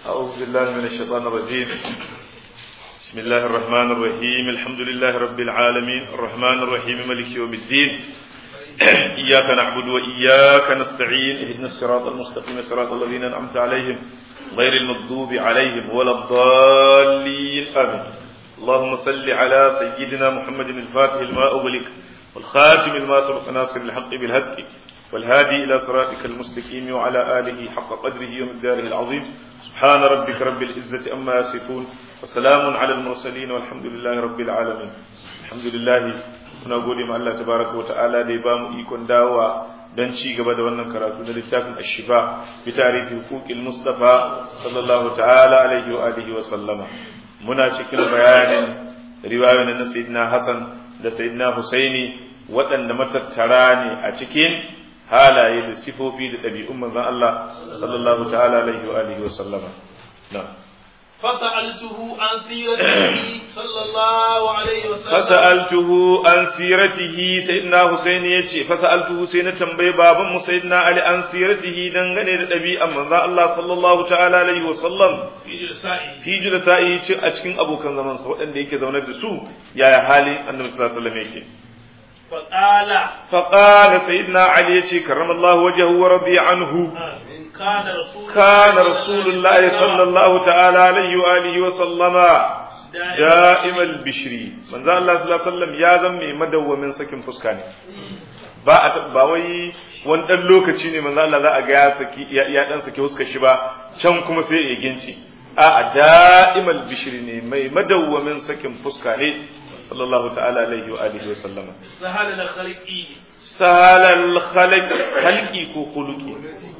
أعوذ بالله من الشيطان الرجيم بسم الله الرحمن الرحيم الحمد لله رب العالمين الرحمن الرحيم ملك يوم الدين إياك نعبد وإياك نستعين اهدنا الصراط المستقيم صراط الذين أنعمت عليهم غير المغضوب عليهم ولا الضالين آمين اللهم صل على سيدنا محمد الفاتح الماء أغلق والخاتم الماء سبق ناصر الحق بالهدك والهادي إلى صراطك المستقيم وعلى آله حق قدره ومقداره العظيم سبحان ربك رب العزة أما يصفون وسلام على المرسلين والحمد لله رب العالمين الحمد لله muna gode ma Allah tabaraka wa ta'ala da ya bamu ikon dawowa don ci gaba da wannan karatu na littafin ashifa bi tarihi huquqil mustafa sallallahu ta'ala alaihi wa alihi wa sallama muna cikin bayanin riwayoyin na sayyidina hasan da sayyidina husaini waɗanda matattara ne a cikin halaye da sifofi da ɗabi'un manzon Allah sallallahu ta'ala alaihi wa alihi wa sallama na'am فسألته عن سيرته صلى الله عليه وسلم فسألته عن سيرته سيدنا حسين يجي فسألته سيدنا تنبي بابا سيدنا علي عن سيرته دنغني لدبي أما الله صلى الله تعالى عليه وسلم في جلسائه في جلسائه a cikin abokan zaman sa waɗanda yake zaune da su yaya halin annabi sallallahu alaihi wasallam yake فقال فقال سيدنا علي يجي كرم الله وجهه ورضي عنه كان رسول كان رسول الله صلى الله تعالى عليه وآله وسلم دائم البشري من ذا الله صلى الله عليه وسلم يا زمي مدو من سكن فسكاني ba a ba wai wani dan lokaci ne manzo Allah za a ga ya saki ya dan saki huskar shi ba can kuma sai ya ginci a a da'imal bishri ne mai madawwamin sakin fuska ne sallallahu ta'ala alaihi wa alihi wa sallama سهل الخلقي salal khalq khalqi ko khuluqi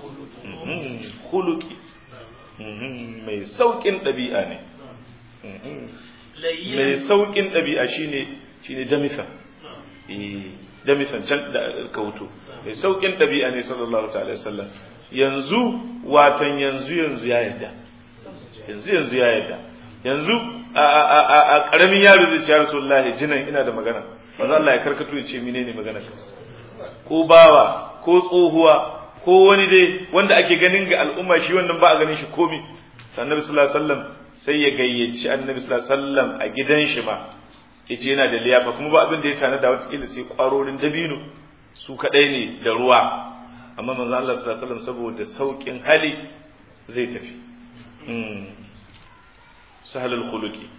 khuluqi mai saukin ɗabi'a ne لين mai saukin ɗabi'a shine shine damisa eh damisan can da kauto mai saukin ɗabi'a ne sallallahu ta'ala alaihi wasallam yanzu watan yanzu yanzu ya yarda yanzu yanzu ya yarda yanzu a a a a karamin yaro zai ce ya rasulullahi jinan ina da magana manzo Allah ya karkato ya ce menene magana ko bawa ko tsohuwa ko wani dai wanda ake ganin ga al'umma shi wannan ba a ganin shi komi annabi sallallahu alaihi wasallam sai ya gayyaci annabi sallallahu alaihi wasallam a gidan shi ma yace yana da liyafa kuma ba abin da ya tana da wata sai kwarorin dabino su kadai ne da ruwa amma manzo Allah sallallahu alaihi wasallam saboda saukin hali zai tafi sahalul khuluqi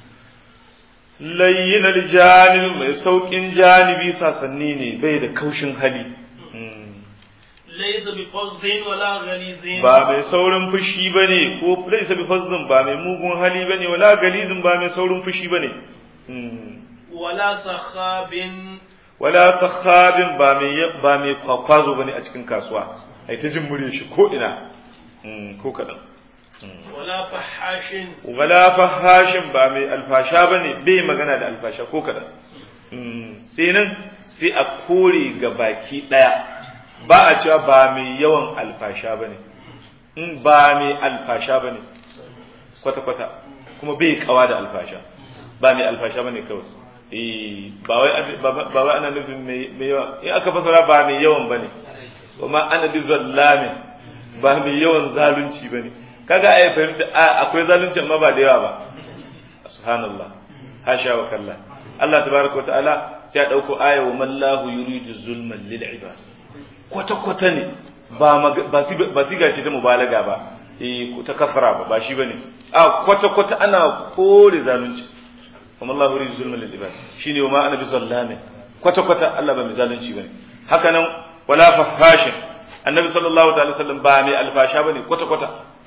layyin aljanib mai saukin janibi sasanni ne bai da kaushin hali ليس بفظ ولا غليظ ba mai saurin fushi bane ko laisa bi fazzin ba mai mugun hali bane wala galizin ba mai saurin fushi bane ولا سخاب wala sakhabin ba mai ba mai kwakwazo bane a cikin kasuwa ai ta jin murya shi ko ina ko kadan ولا فحاش wala fahashin ba mai alfasha bane bai magana da alfasha ko kadan sai nan sai a kore ga baki daya ba a cewa ba mai yawan alfasha bane in ba mai alfasha bane kwata kwata kuma bai kawa da alfasha ba mai alfasha bane kawai eh ba wai ba wai ana nufin mai yawa in aka fasara ba mai yawan bane kuma ana bi zallamin ba mai yawan zalunci bane kaga ai fahimta akwai zalunci amma ba da yawa ba subhanallah hasha wa kallah Allah tabaraka wa ta'ala sai ya dauko aya wa mallahu yuridu zulman lil ibad kwata kwata ne ba ba si ba si gashi ta mubalaga ba eh ta kafara ba ba shi bane a kwata kwata ana kore zalunci wa mallahu yuridu zulman lil ibad shine wa ma ana bi zallamin kwata kwata Allah ba mai zalunci bane haka nan wala fahashin annabi sallallahu ta'ala sallam ba mai alfasha bane kwata kwata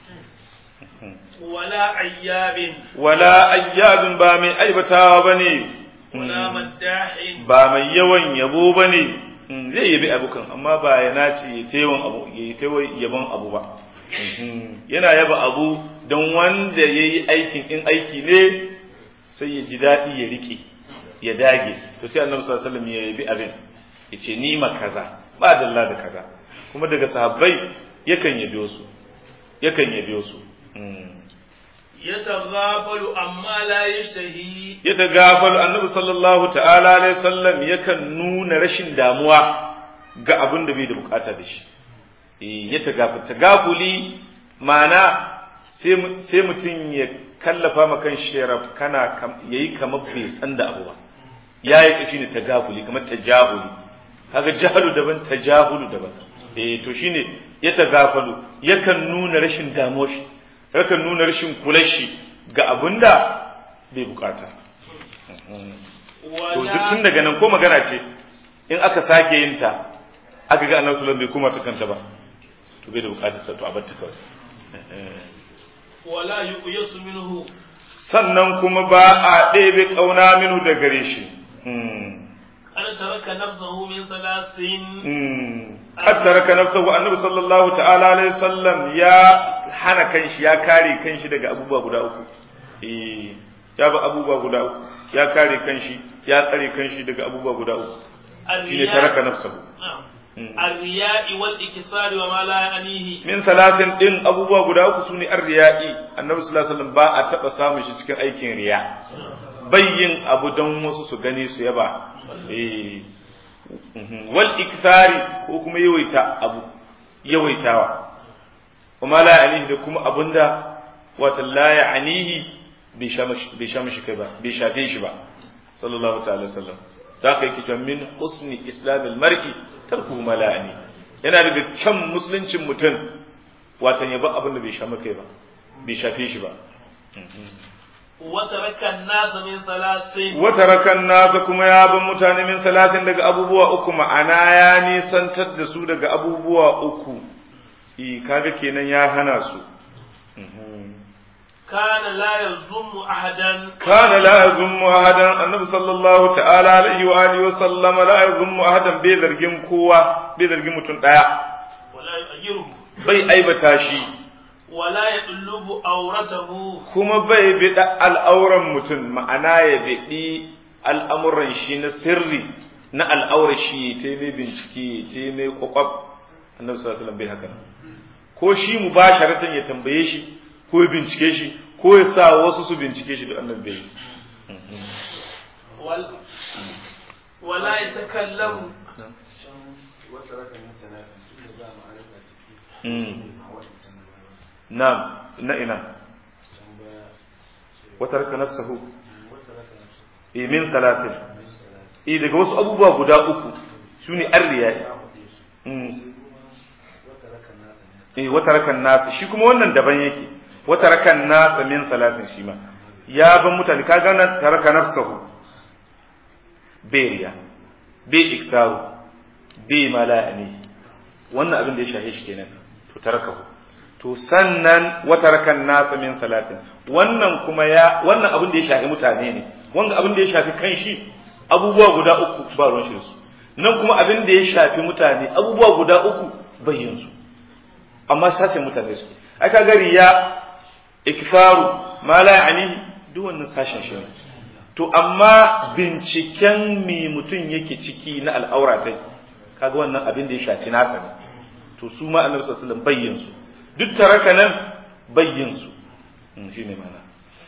ولا عياب wala ayyabin ba mai aibatawa bane ولا مداح ba mai yawan yabo bane zai yabi abukan amma ba ya nace ya ta yawan abu ya ta yaban abu ba yana yaba abu don wanda ya yi aikin in aiki ne sai ya ji daɗi ya riƙe ya dage to sai annabi sallallahu alaihi wasallam ya yabi abin ya ce ni ma kaza ba dalla da kaza kuma daga sahabbai yakan yabi wasu yakan yabi wasu يتغافل عما لا يشتهي ya tagafalu annabi sallallahu ta'ala alaihi wasallam yakan nuna rashin damuwa ga abin da bai da bukata da shi eh ya tagaful tagafuli ma'ana sai mutum ya kallafa ma kan sharaf kana yayi kamar bai san da abu ba yayi kashi ne tagafuli kamar tajahuli kaga jahalu daban tajahulu daban eh to shine ya tagafalu yakan nuna rashin damuwar shi yakan nuna rashin kular shi ga abinda bai bukata to duk tun daga nan ko magana ce in aka sake yin ta aka ga annabi sallallahu bai kuma ta kanta ba to bai da bukatar ta to a bar ta kawai wala yuqyasu minhu sannan kuma ba a ɗebe ƙauna minu da gare shi an taraka nafsahu min salasin qad taraka nafsahu annabi sallallahu ta'ala alaihi wasallam ya hana kanshi ya kare kanshi daga abubuwa guda uku eh ya ba abubuwa guda uku ya kare kanshi ya tsare kanshi daga abubuwa guda uku shine taraka nafsahu الرياء والإكسار وما لا يعنيه min salatin din abubuwa guda uku sune ar-riya'i annabi sallallahu alaihi wasallam ba a taba samun shi cikin aikin riya bayyin abu don wasu su gani su yaba eh wal iksari ko kuma yawaita abu yawaitawa kuma la ya'nihi da kuma abunda wata la ya'nihi bai sha mashi kai ba bai shafe shi ba sallallahu ta'ala sallam da ka yake cewa min husni islamil mar'i tarku ma la ya'ni yana daga kyan musuluncin mutum watan ya ba abin da bai sha kai ba bai shafe shi ba وترك الناس من ثلاثين وترك الناس kuma ya ban mutane min salatin daga abubuwa uku ma'ana ya nisantar da su daga abubuwa uku i kaga kenan ya hana su كان لا يظلم أحدا kana la yazummu ahadan annabi sallallahu ta'ala alaihi wa alihi wa sallama la yazummu ahadan bai zargin kowa bai zargin mutum daya ولا يؤيره bai aibata shi ولا يطلب أورته kuma bai biɗa al'auran mutum ma'ana ya biɗi al'amuran shi na sirri na al'aurar shi ta mai bincike ta mai kwakwab annabi sallallahu alaihi wasallam bai haka ko shi mu ba ya tambaye shi ko ya bincike shi ko ya sa wasu su bincike shi da annabi bai ولا, ولا يتكلم na'am na ina wata raka nafsahu eh min salatin eh daga wasu abubuwa guda uku shine arriya eh wata rakan nasu shi kuma wannan daban yake wata rakan nasa min salatin shi ma ya ban mutane ka ga nan taraka nafsahu beriya bi iksaru bi mala'ani wannan abin da ya shahe shi kenan to tarakahu to sannan wata rakan nasa min salatin wannan kuma ya wannan abin da ya shafi mutane ne wanda abin da ya shafi kan shi abubuwa guda uku ba ruwan shi su nan kuma abin da ya shafi mutane abubuwa guda uku bayyin su amma sashen mutane su ai ka gari ya ikfaru ma la ya'ni duk wannan sashen shi ne to amma binciken me mutum yake ciki na al'aura dai kaga wannan abin da ya shafi nasa ne to su ma annabi sallallahu alaihi wasallam bayyin su duk taraka nan bayyin su shi ne mana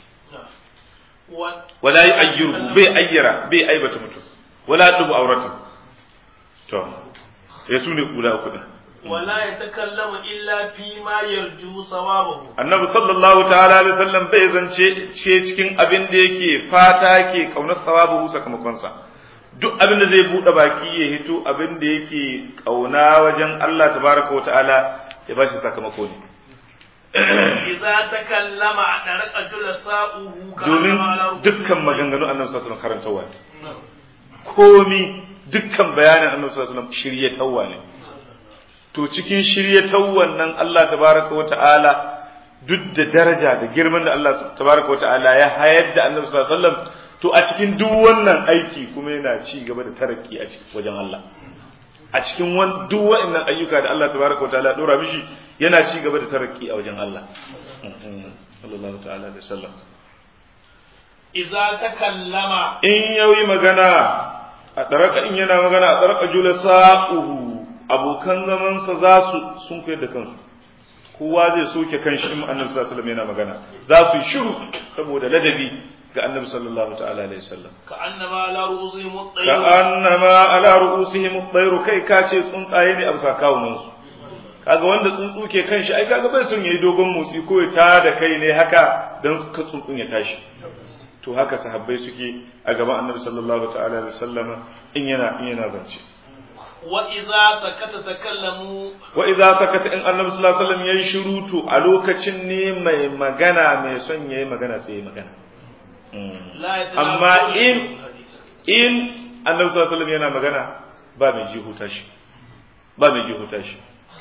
wala yi ayyurhu bai ayyara bai aibata mutum wala dubu auratan to ya su ne kula uku din ولا يتكلم إلا فيما يرجو ثوابه annabi sallallahu ta'ala alaihi wasallam bai zance ce cikin abin da yake fata ke kaunar sawabu sakamakon sa duk abin da zai bude baki ya hito abin da yake kauna wajen Allah tabaraka wa ta'ala ya bashi sakamako ne إذا تكلم أدرك جلساؤه domin dukkan maganganu annabi sallallahu alaihi wasallam karantawa ne komi dukkan bayanin annabi sallallahu alaihi wasallam shiryatawa ne to cikin shiryatawan nan Allah tabaraka wa ta'ala duk da daraja da girman da Allah tabaraka wa ta'ala ya hayar da annabi sallallahu alaihi wasallam to a cikin duk wannan aiki kuma yana ci gaba da tarakki a cikin wajen Allah a cikin duk wa'annan ayyuka da Allah tabaraka wa ta'ala dora mishi yana ci gaba da tarakki a wajen Allah sallallahu ta'ala alaihi wasallam إذا تكلم in yayi magana a tsaraka in yana magana a tsaraka jula sa'uhu abokan zamansa za su sun koyar da kansu kowa zai soke kan shi annabi sallallahu alaihi wasallam yana magana za su yi shiru saboda ladabi ga annabi sallallahu ta'ala alaihi wasallam كأنما على رؤوسهم ka الطير annama ala ru'usihim at-tayr kai ka ce tsuntsaye ne a bisa kawunan su kaga wanda tsuntsu ke kan shi ai kaga bai son yayi dogon motsi ko ya ta da kai ne haka dan ka tsuntsun ya tashi to haka sahabbai suke a gaban annabi sallallahu ta'ala alaihi wasallama in yana in yana zance wa idza sakata takallamu wa idza sakata in annabi sallallahu alaihi wasallam yayi shiru to a lokacin ne mai magana mai son yayi magana sai yayi magana amma in in annabi sallallahu alaihi wasallam yana magana ba mai ji huta shi ba mai ji huta shi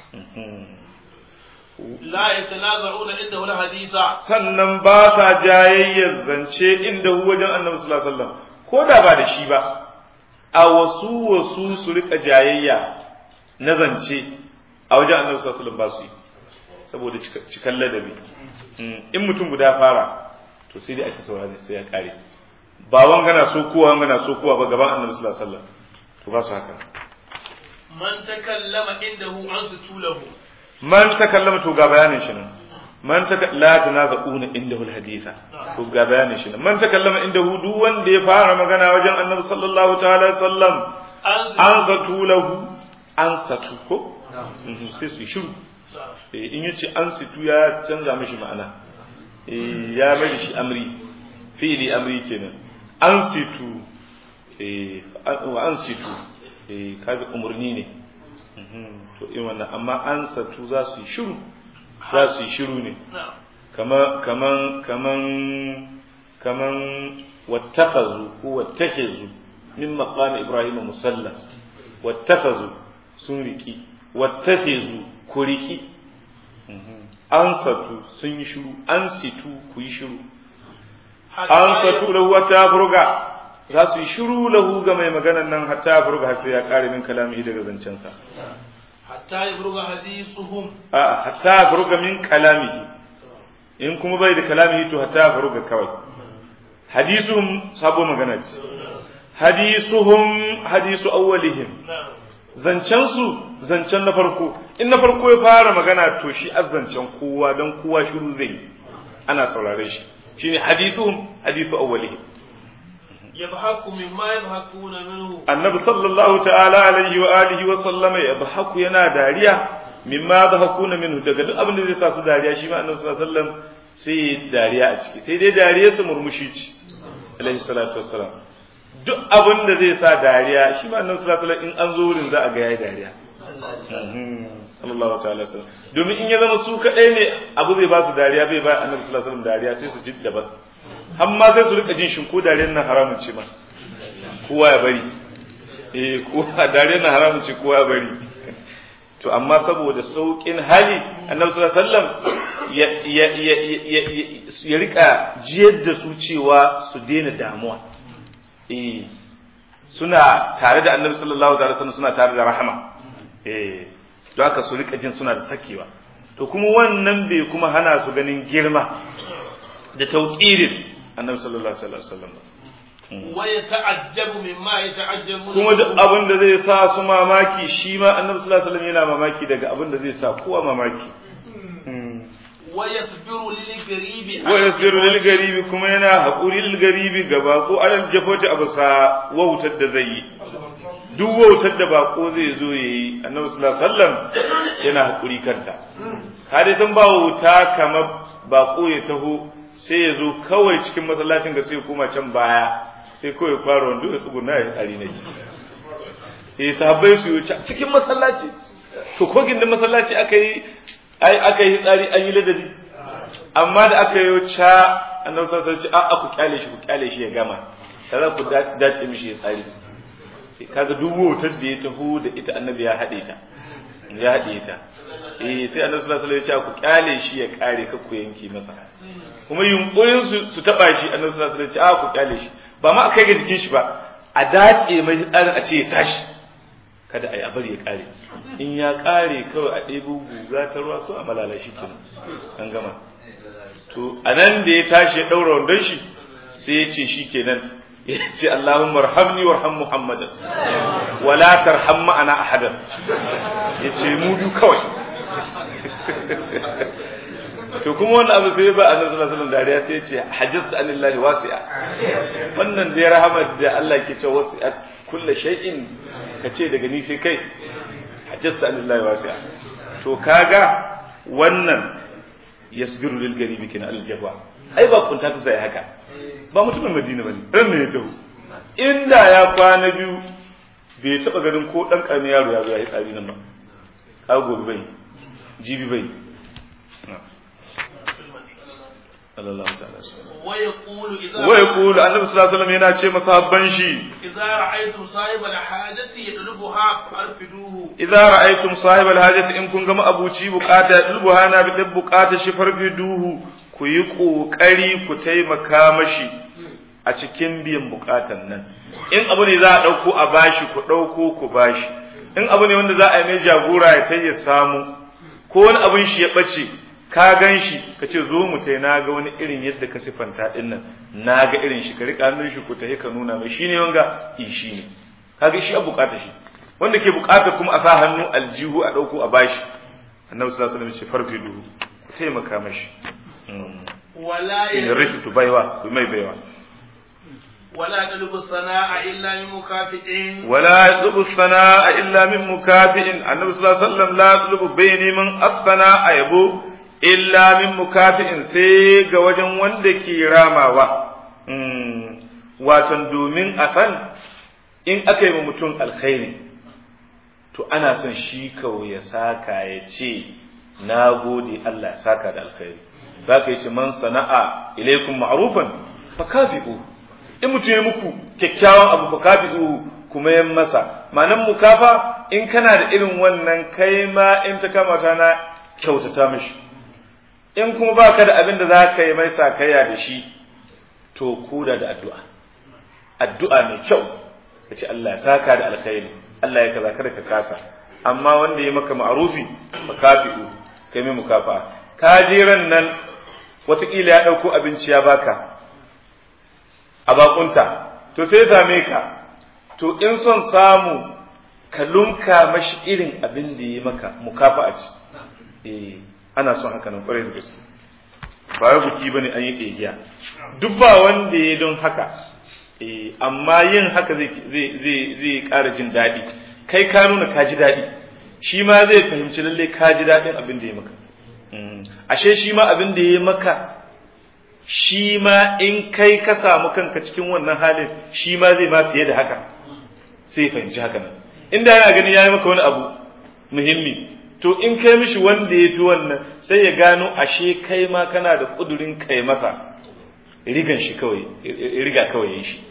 la yatanaza'una inda wala haditha sannan ba sa jayayyar zance inda hu wajen annabi sallallahu alaihi wasallam ko da ba da shi ba a wasu wasu su rika jayayya na zance a wajen annabi sallallahu alaihi wasallam ba su yi saboda cikan ladabi in mutum guda fara to sai dai ake saurari sai ya kare ba wangana so kowa wangana so kowa ba gaban annabi sallallahu alaihi wasallam to ba su haka man takallama indahu an sutulahu man takallama to ga bayanin shi nan man taka la tanaza'una indahu alhaditha to ga bayanin shi nan man takallama indahu duk wanda ya fara magana wajen annabi sallallahu ta'ala alaihi wasallam an satu lahu an satu ko sai su shiru in yace an situ ya canza mishi ma'ana ya mai shi amri fi'li amri kenan an situ wa an situ kaga umurni ne to in wannan amma an satu za su yi shiru za su yi shiru ne kaman kaman kaman kaman wattakhazu ko wattakhizu min maqam ibrahim musalla wattakhazu sun riki wattakhizu ku riki an satu sun yi shiru an situ ku yi shiru an satu lahu wata furga za su yi shiru lahu ga mai maganan nan hatta furga har sai ya kare min kalami daga zancensa hatta yabruga hadithuhum a hatta furga min kalamihi in kuma bai da kalamihi to hatta furga kawai hadisuhum sabo magana ce hadisuhum hadisu awwalihim zancen su zancen na farko in na farko ya fara magana to shi azzancen kowa dan kowa shiru zai ana saurare shi shine hadisuhum hadisu awwalihim yabhaku mimma yabhakuna minhu annabi sallallahu ta'ala alaihi wa alihi wa sallama yabhaku yana dariya mimma yabhakuna minhu daga duk abin da zai sa su dariya shi ma annabi sallallahu alaihi wasallam sai dariya a ciki sai dai dariya su murmushi ci alaihi salatu wassalam duk abin da zai sa dariya shi ma annabi sallallahu alaihi wasallam in an zo wurin za a ga yayi dariya sallallahu ta'ala wasallam domin in ya zama su kadai ne abu zai ba su dariya bai ba annabi sallallahu alaihi wasallam dariya sai su ji daban har ma sai su rika jin shin ko dariyar nan haramun ce ma kowa ya bari eh ko dariyar nan haramun ce kowa ya bari to amma saboda saukin hali annabi sallallahu alaihi wasallam ya ya ya ya rika jiyar da su cewa su daina damuwa eh suna tare da annabi sallallahu alaihi wasallam suna tare da rahama eh don haka su rika jin suna da sakewa to kuma wannan bai kuma hana su ganin girma da tauqirin annabi sallallahu alaihi wasallam wa yata'ajjabu mimma yata'ajjabu kuma duk abin da zai sa su mamaki shi ma annabi sallallahu alaihi wasallam yana mamaki daga abin da zai sa kowa mamaki wa yasbiru lil garibi wa yasiru lil garibi kuma yana haƙuri lil garibi ga bako alal jafoti abasa wautar da zai yi duk wautar da bako zai zo yayi annabi sallallahu alaihi wasallam yana haƙuri kanta ka dai san ba wauta kamar bako ya taho sai ya zo kawai cikin masallacin ga sai kuma can baya sai kawai fara wando ya tsuguna ya tsari na eh sahabbai su yi cikin masallaci to ko gindin masallaci aka yi ai aka yi tsari an yi ladabi amma da aka yi ca annabi sallallahu alaihi wasallam a ku kyale shi ku kyale shi ya gama sai ku dace mishi ya tsari kaga duk wutar da ya taho da ita annabi ya haɗe ta ya haɗe ta eh sai annabi sallallahu alaihi wasallam ya ce ku kyale shi ya kare ka ku yanke masa kuma yunkurin su su taba shi annabi sallallahu alaihi wasallam ya ce a ku kyale shi ba ma kai ga jikin shi ba a dace mai tsarin a ce ya tashi kada a yi abar ya kare in ya kare kawai a ɗebo guga ta ruwa ko a malala shi kenan an gama to a nan da ya tashi ya ɗaura wandon shi sai ya ce shi kenan ya ce Allahumma rahamni warham Muhammadan wala tarham ma'ana ahadan ya ce mu biyu kawai to kuma wannan abu sai ba annabi sallallahu alaihi wasallam dariya sai ya ce hajjatu anillahi wasi'a wannan da ya rahama da Allah ke cewa wasi'at kullu shay'in kace daga ni sai kai hajjatu anillahi wasi'a to kaga wannan yasbiru lil garibi kina al jabwa ai ba kunta ta sai haka ba mutumin madina bane ran ne ya taho inda ya kwana biyu bai taba ganin ko dan karamin yaro ya zo ya yi tsari nan ba ka gobe bai jibi bai sallallahu ta'ala ويقول إذا wa yaqulu annabi sallallahu alaihi wasallam yana ce masahabban shi إذا رأيتم صاحب الحاجة يطلبها فأرفدوه idza ra'aytum sahib alhajati in kun ga ma'abuci bukata dulbuha na bi bukata shi farfiduhu ku yi kokari ku taimaka mashi a cikin biyan bukatan nan in abu ne za a dauko a bashi ku dauko ku bashi in abu ne wanda za a yi mai jagora ya kai ya samu ko wani abin shi ya bace ka gan shi ka ce zo mu tai na ga wani irin yadda ka sifanta din nan na ga irin shi ka rika hannun shi ku tafi ka nuna mai shine wanga in shi ne kaga shi a bukata shi wanda ke bukata kuma a sa hannu aljihu a dauko a bashi annabi sallallahu alaihi wasallam ya ce farfidu ku taimaka mashi ولا in يلبس rikitu baiwa ku mai baiwa ولا يطلب الثناء إلا من مكافئ ولا يطلب الثناء إلا من مكافئ النبي صلى الله عليه وسلم لا يطلب بيني من الثناء يبو إلا من مكافئ سيغ وجن وندك راماوا watan domin a san in aka yi wa mutum alkhairi to ana son shi kawai ya saka ya ce na gode Allah ya saka da alkhairi za ka yi ce man sana'a ilaikum ma'rufan fa kafi'u in mutum ya muku kyakkyawan abu fa kafi'u kuma yan masa ma'anan mukafa in kana da irin wannan kai ma in ta kama ta na kyautata mishi in kuma baka da abin da za ka yi mai sakayya da shi to koda da addu'a addu'a mai kyau ka ce Allah ya saka da alkhairi Allah ya kaza kada ka kasa amma wanda ya maka ma'rufi fa kafi'u kai mai mukafa ka je ran nan wataƙila ya ɗauko abinci ya baka a bakunta to sai ya same ka to in son samu ka lunka mashi irin abin da ya maka mukafa a ci eh ana son haka nan kwarai da gaske ba wai buki bane an yi ƙegiya duk ba wanda ya don haka eh amma yin haka zai zai zai zai ƙara jin daɗi kai ka nuna ka ji daɗi shi ma zai fahimci lalle ka ji daɗin abin da ya maka ashe shi ma abin da ya maka shi ma in kai ka samu kanka cikin wannan halin shi ma zai ma fiye da haka sai fahimci haka nan inda yana gani ya yi maka wani abu muhimmi to in kai mishi wanda ya fi wannan sai ya gano ashe kai ma kana da kudurin kai masa rigan shi kawai riga kawai ya shi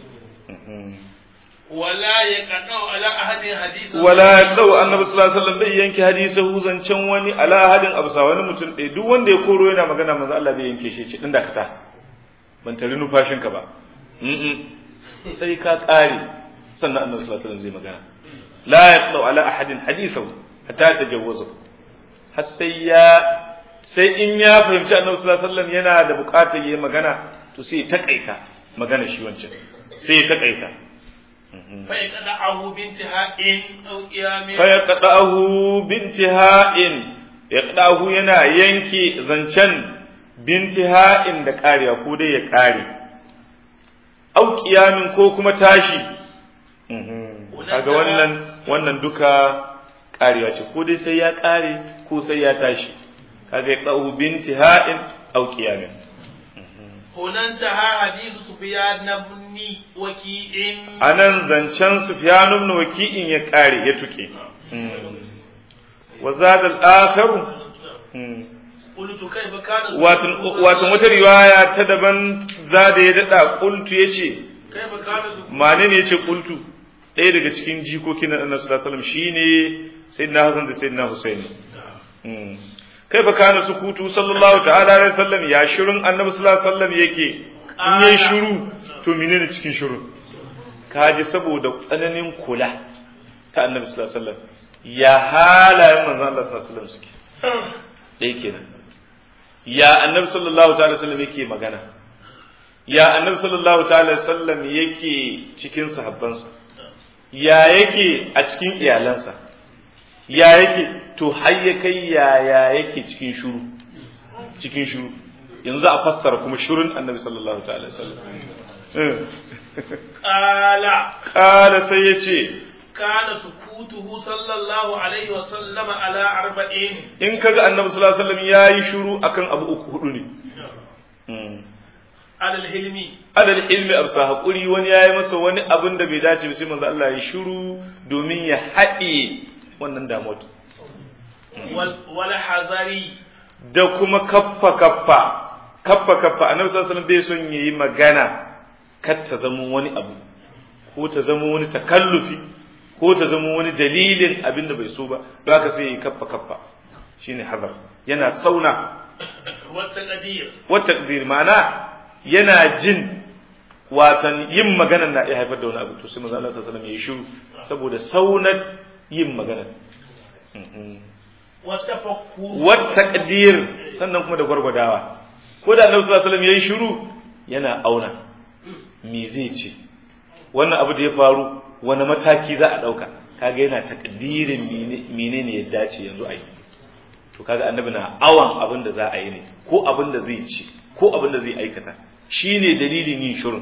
ولا يقطع على أحد حديثا wala dau annabi sallallahu alaihi wasallam bai yanke hadisahu zancen wani ala ahadin absa wani mutum ɗaya duk wanda ya koro yana magana manzo Allah bai yanke shi ce din da kata ban tare numfashin ka ba sai ka kare sannan annabi sallallahu alaihi wasallam zai magana la yaqtau ala ahadin hadisahu hatta tajawwazu har sai ya sai in ya fahimci annabi sallallahu alaihi wasallam yana da buƙatar yayi magana to sai ya takaita magana shi wancan sai ya takaita فيقطعه بانتهاء أو قيام فيقطعه بانتهاء يقطعه yana yanke zancen bintiha'in da kariya ko dai ya kare au qiyamin ko kuma tashi kaga wannan wannan duka karewa ce ko dai sai ya kare ko sai ya tashi kaga ya qau bintiha'in au qiyamin هنا انتهى حديث سفيان بن وكيع anan zancen Sufyan ibn Waki'in ya kare ya tuke wa zada al-akhar قلت كيف كان wato wato wata riwaya ta daban zada ya dada qultu yace كيف كان mane ne yace qultu ɗaya daga cikin jikokin Annabi sallallahu alaihi wasallam shine sayyidina Hassan da sayyidina Husaini kaifa kana sukutu sallallahu ta'ala alaihi wasallam ya shirun Annabi sallallahu alaihi wasallam yake in yayi shiru to menene cikin shiru kaji saboda tsananin kula ta Annabi sallallahu alaihi wasallam ya halayen manzon Allah sallallahu alaihi wasallam suke dai kenan ya Annabi sallallahu ta'ala alaihi wasallam yake magana ya Annabi sallallahu ta'ala alaihi wasallam yake cikin sahabbansa ya yake a cikin iyalansa ya yake to har ya kai yaya yake cikin shuru cikin shuru yanzu a fassara kuma shurun annabi sallallahu ta'ala sallam قال kala sai ya ce كان سكوته صلى الله عليه وسلم على أربعين in kaga annabi sallallahu alaihi wasallam yayi shiru akan abu uku hudu ne على الهلم adal ilmi absa hakuri wani yayi masa wani abin da bai dace ba sai manzo Allah ya shiru domin ya haɗe wannan damuwa وال- والحذر da kuma kaffa kaffa kaffa kaffa annabi sallallahu alaihi wasallam bai son yayi magana kar ta zama wani abu ko ta zama wani takallufi ko ta zama wani dalilin abin da bai so ba don haka sai yayi kaffa kaffa shine hazar yana sauna والتقدير wa takdir ma'ana yana jin watan yin magana na iya haifar da wani abu to sai manzo Allah sallallahu alaihi wasallam yayi shiru saboda saunar yin magana والتفكر wa taqdir sannan kuma da gwargwadawa ko da Annabi sallallahu alaihi wasallam yayi shiru yana auna me zai ce wannan abu da ya faru wani mataki za a dauka kaga yana takdirin menene ya dace yanzu a yi to kaga annabi na awan abin da za a yi ne ko abin da zai ci ko abin da zai aikata shine dalilin yin shirin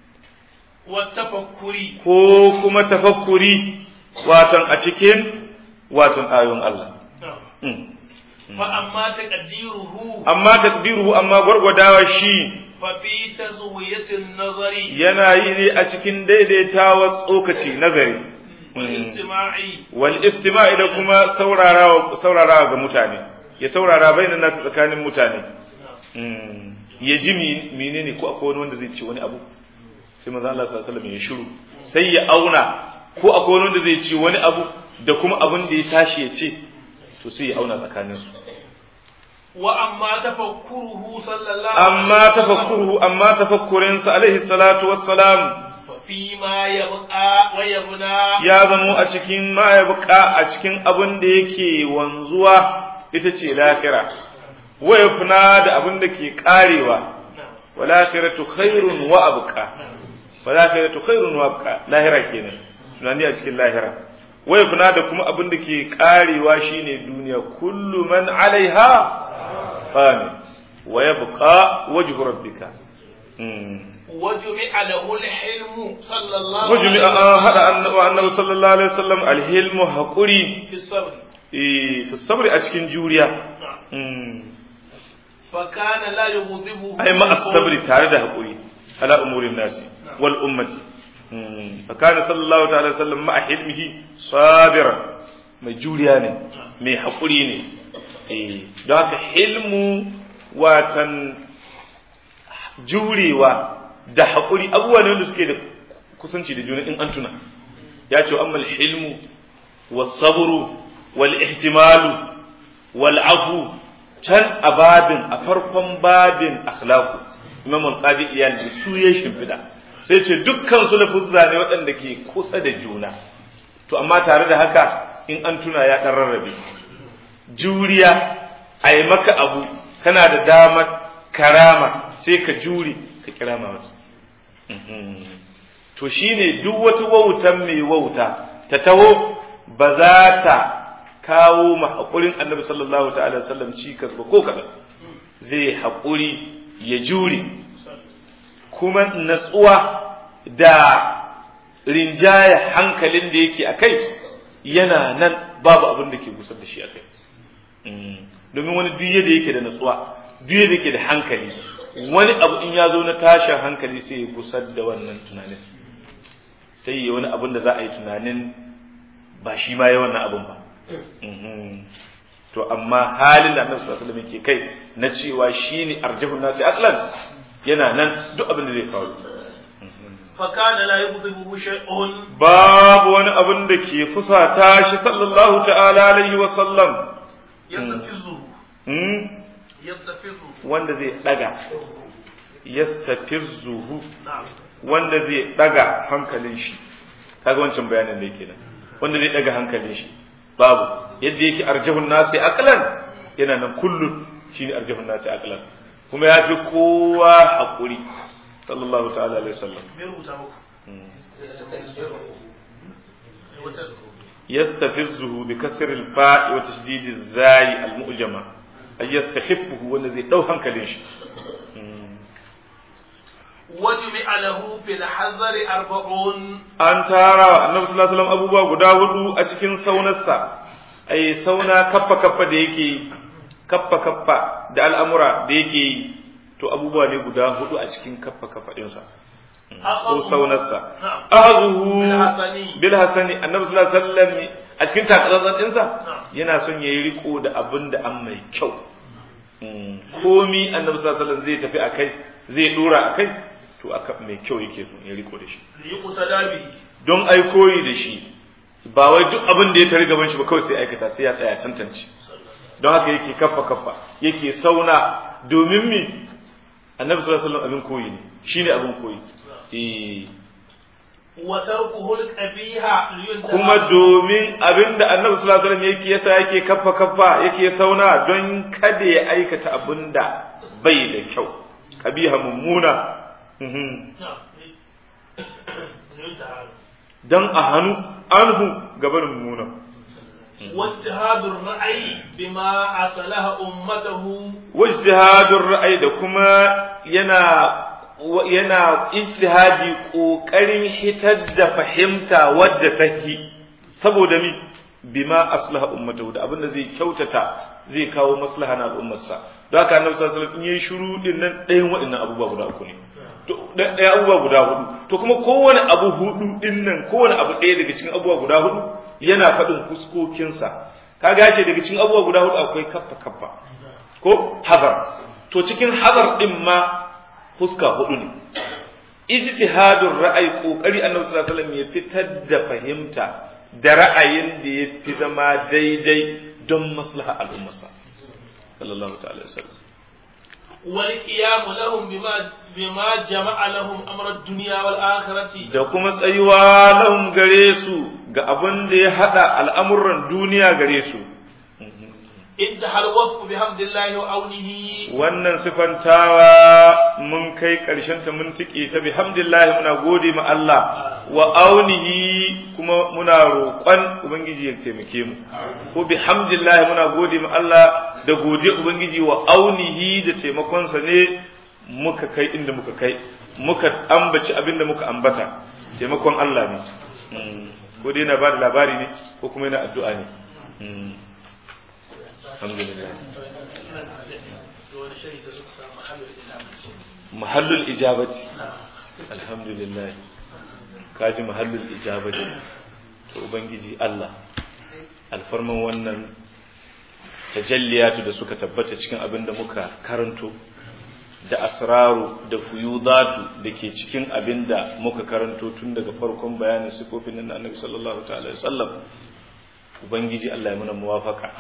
والتفكر ko kuma tafakkuri watan a cikin watan ayoyin Allah نعم. Mm. فأما تقديره amma takdiruhu amma gwargwadawa shi ففي تزوية النظر yana yi ne a cikin daidaitawa tsokaci nazari والاستماع wal istima'i da kuma saurarawa saurarawa ga mutane ya saurara bainan nasu tsakanin mutane Mm. ya ji mi- menene ko akwai wani wanda zai ce wani abu sai manzo Allah sallallahu alaihi wasallam ya shiru sai ya auna ko akwai wani wanda zai ce wani abu da kuma abin da ya tashi ya ce to sai ya auna tsakanin su وأما تفكره صلى الله amma عليه وسلم tafakkuruhu amma tafakkurin sa alaihi salatu wassalam ففيما يبقى ويبنى ya zamo a cikin ma ya buka a cikin abin da yake wanzuwa ita ce lahira wa yafna da abin da ke karewa wal akhiratu khairun wa abqa wal akhiratu khairun wa abqa lahira kenan tunani a cikin lahira wa yafna da kuma abin da ke karewa shine duniya kullu man alaiha fan wa yabqa wajhu rabbika mm. وجمع له الحلم صلى الله وجمع عليه an hada وسلم annabi annabi sallallahu alaihi wasallam alhilmu haquri في الصبر eh fi sabri a cikin juriya نعم. mm. فكان لا يغضبه ai ma as-sabri tare da haquri ala umurin nasi wal ummati mm. fa kana sallallahu ta'ala sallam ma hilmihi sabira mai juriya ne mai haquri ne eh don haka hilmu watan jurewa da haƙuri abubuwa ne wanda suke da kusanci da juna in an tuna ya ce amma hilmu was sabru wal ihtimalu wal afu can a babin a farkon babin akhlaqu imam al-qadi iyal da su ya shimfida sai ce dukkan su lafuzza ne waɗanda ke kusa da juna to amma tare da haka in an tuna ya ɗan rarrabe juriya a yi maka abu kana da damar karama sai ka jure ka kirama masa to shine duk wata wautan mai wauta ta taho ba za ta kawo ma haƙurin annabi sallallahu ta'ala sallam cikas ba ko kaɗan zai haƙuri ya jure kuma natsuwa da rinjaya hankalin da yake a kai yana nan babu abin da ke gusar da shi a kai domin wani duk yadda yake da natsuwa duk yadda yake da hankali wani abu in ya zo na tashin hankali sai ya gusar da wannan tunanin sai ya wani abin da za a yi tunanin ba shi ma ya wannan abin ba to amma halin da annabi sallallahu alaihi wasallam yake kai na cewa shine arjahun nasi aqlan yana nan duk abin da zai faru fakana la yubdhibu shay'un babu wani abin da ke fusata shi sallallahu ta'ala alaihi wa sallam yastafizu hmm? yastafizu wanda zai daga yastafizuhu na'am wanda zai daga hankalin shi kaga wancan bayanin da yake nan wanda zai daga hankalin shi babu yadda yake arjahun nasi aqlan yana nan kullun shine arjahun nasi aqlan kuma ya fi kowa hakuri sallallahu ta'ala alaihi wasallam me rubuta muku يستفزه بكسر الفاء وتشديد الزاي المؤجمة أي يستخفه والذي دو هنكلين شي وجمع له في الحذر أربعون an tara annabi sallallahu alaihi wasallam abubuwa guda hudu a cikin saunarsa ai sauna kaffa kaffa da yake yi kaffa kaffa da al'amura da yake yi to abubuwa ne guda hudu a cikin kaffa kaffa dinsa ko saunarsa ahazuhu bil hasani annabi sallallahu alaihi wasallam a cikin takatsantsan dinsa yana son yayi riko da abin da an mai kyau komi annabi sallallahu alaihi wasallam zai tafi akai zai dora akai to aka mai kyau yake so ya riko da shi ليقتدى به don ai koyi da shi ba wai duk abin da ya tare gaban shi ba kawai sai aikata sai ya tsaya tantance don haka yake kaffa kaffa yake sauna domin mi annabi sallallahu alaihi wasallam abin koyi ne shine abin koyi eh وتركه القبيح لينتهى kuma domin abin da annabi sallallahu alaihi wasallam yake yasa yake kaffa kaffa yake sauna don kada ya aikata abin da bai da kyau kabiha mummuna Mhm. نعم. لينتهى don a hannu anhu gabanin mummuna واجتهاد الرأي بما أصلح أمته wajtihadun ra'ayi da kuma yana yana ijtihadi kokarin hitar da fahimta wadda take saboda mi bima aslaha ummatahu da abinda zai kyautata zai kawo maslaha na al'ummarsa don haka annabi sallallahu alaihi wasallam in yayi shiru din nan ɗayan waɗannan abubuwa guda uku ne to ɗaya abubuwa guda hudu to kuma kowane abu hudu din nan kowane abu ɗaya daga cikin abubuwa guda hudu yana faɗin fuskokinsa kaga ce daga cikin abubuwa guda hudu akwai kaffa kaffa ko hazar to cikin hazar din ma fuska hudu ne ijtihadun ra'ayi kokari annabi sallallahu alaihi wasallam ya fitar da fahimta da ra'ayin da ya fi zama daidai don maslaha al'ummarsa sallallahu ta'ala alaihi wasallam والقيام لهم بما بما جمع لهم أمر الدنيا والآخرة da kuma tsayuwa lahum gare su ga abin da ya hada al'amuran duniya gare su انتهى الوصف بحمد الله وعونه wannan sifantawa mun kai ƙarshen ta mun tike ta bihamdillah muna gode ma Allah wa aunihi kuma muna roƙon ubangiji ya taimake mu ko bihamdillah muna gode ma Allah da gode ubangiji wa aunihi da taimakon sa ne muka kai inda muka kai muka ambaci abinda muka ambata taimakon Allah ne Mm. ko dai yana ba da labari ne ko kuma yana addu'a ne Mm. alhamdulillah mahallul ijabati alhamdulillah kaji mahallul ijabati to ubangiji Allah alfarman wannan tajalliyatu da suka tabbata cikin abin da muka karanto da asraru da fuyudatu da ke cikin abin da muka karanto tun daga farkon bayanin sifofin nan na annabi sallallahu ta'ala alaihi wasallam ubangiji Allah ya muna muwafaka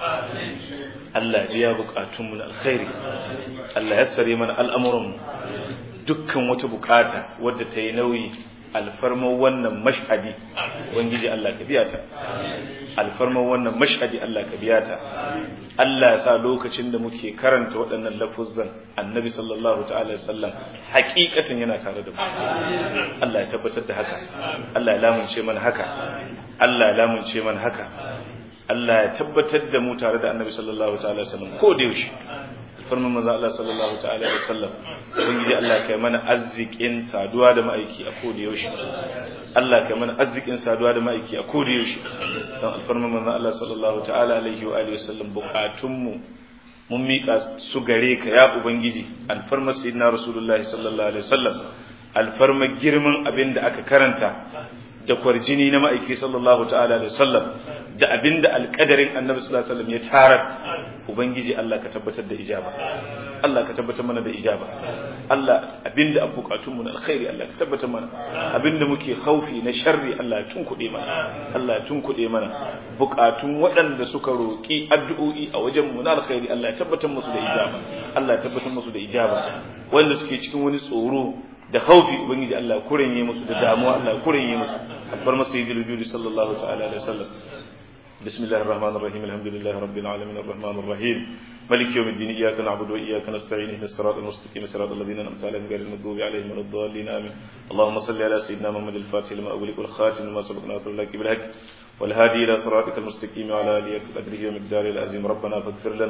Allah ya biya bukatunmu na alkhairi Allah ya sare mana al'amuranmu dukkan wata bukata wadda ta yi nauyi alfarmar wannan mashhadi ubangiji Allah ka biya ta alfarmar wannan mashhadi Allah ka biya ta Allah ya sa lokacin da muke karanta waɗannan lafuzzan annabi sallallahu ta'ala alaihi wasallam hakikatan yana tare da mu Allah ya tabbatar da haka Allah ya lamunce mana haka Allah ya lamunce mana haka Allah ya tabbatar da mu tare da annabi sallallahu ta'ala alaihi wasallam ko da yaushe alfarman manzo Allah sallallahu ta'ala alaihi wasallam ubangiji Allah kai mana arzikin saduwa da ma'aiki a ko da yaushe Allah kai mana arzikin saduwa da ma'aiki a ko da yaushe don alfarman manzo Allah sallallahu ta'ala alaihi wa alihi wasallam bukatun mu mun miƙa su gare ka ya ubangiji alfarma sayyidina rasulullahi sallallahu alaihi wasallam alfarma girman abin da aka karanta da kwarjini na ma'aiki sallallahu ta'ala alaihi wasallam da abinda alƙadarin annabi sallallahu alaihi wasallam ya tarar ubangiji Allah ka tabbatar da ijaba Allah ka tabbatar mana da ijaba Allah abinda an bukatun mu na alkhairi Allah ka tabbatar mana abinda muke haufi na sharri Allah ya tunkuɗe mana Allah ya tunkuɗe mana bukatun waɗanda suka roƙi addu'o'i a wajen mu na alkhairi Allah ya tabbatar musu da ijaba Allah ya tabbatar musu da ijaba wanda suke cikin wani tsoro da haufi ubangiji Allah ya kuranye musu da damuwa Allah ya kuranye musu akbar masayidul wujudi sallallahu ta'ala alaihi wasallam بسم الله الرحمن الرحيم الحمد لله رب العالمين الرحمن الرحيم ملك يوم الدين إياك نعبد وإياك نستعين اهدنا الصراط المستقيم صراط الذين أنعمت عليهم غير المغضوب عليهم ولا الضالين آمين اللهم صل على سيدنا محمد الفاتح لما أغلق والخاتم لما سبق ناصر لك بالحق والهادي إلى صراطك المستقيم وعلى آله قدره ومقداره العظيم ربنا فاغفر لنا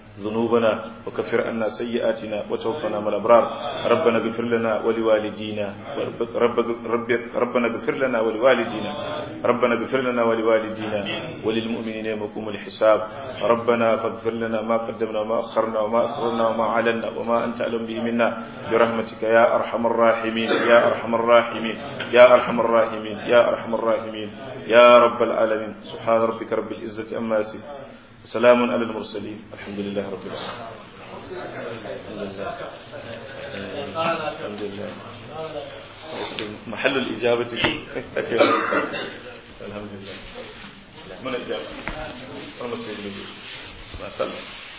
ذنوبنا وكفر عنا سيئاتنا وتوفنا مع الأبرار ربنا اغفر لنا ولوالدينا رب رب ربنا اغفر لنا ولوالدينا ربنا اغفر لنا ولوالدينا وللمؤمنين يوم يقوم الحساب ربنا فاغفر لنا ما قدمنا وما أخرنا وما أسررنا وما أعلنا وما أنت أعلم به منا برحمتك يا أرحم الراحمين يا أرحم الراحمين يا أرحم الراحمين يا أرحم الراحمين يا رب العالمين سبحان ربك رب العزة أما يصفون سلام على المرسلين الحمد لله رب العالمين الحمد لله محل الإجابة الحمد لله من الإجابة اللهم صل وسلم